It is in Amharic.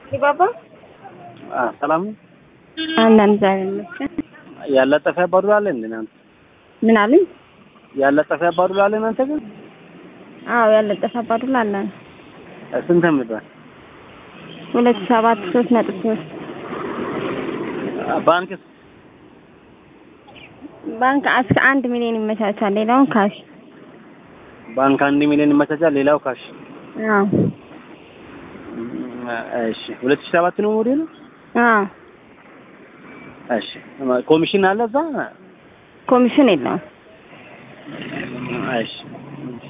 ዲባባ አ ሰላም ነው። አለን እግዚአብሔር ይመስገን። ያለጠፈ ያባዱላ አለ እንዴ እናንተ? ምን አሉኝ? ያለጠፈ ያባዱላ አለ እናንተ ግን? አዎ ያለጠፈ አባዱላ አለን። ስንት የሚባል ሁለት ሰባት ሶስት ነጥብ ሶስት ባንክስ ባንክ እስከ አንድ ሚሊዮን ይመቻቻል። ሌላውን ካሽ። ባንክ አንድ ሚሊዮን ይመቻቻል፣ ሌላው ካሽ። አዎ እሺ ሁለት ሺህ ሰባት ነው ሞዴሉ። አዎ እሺ ኮሚሽን አለ እዛ? ኮሚሽን የለውም። እሺ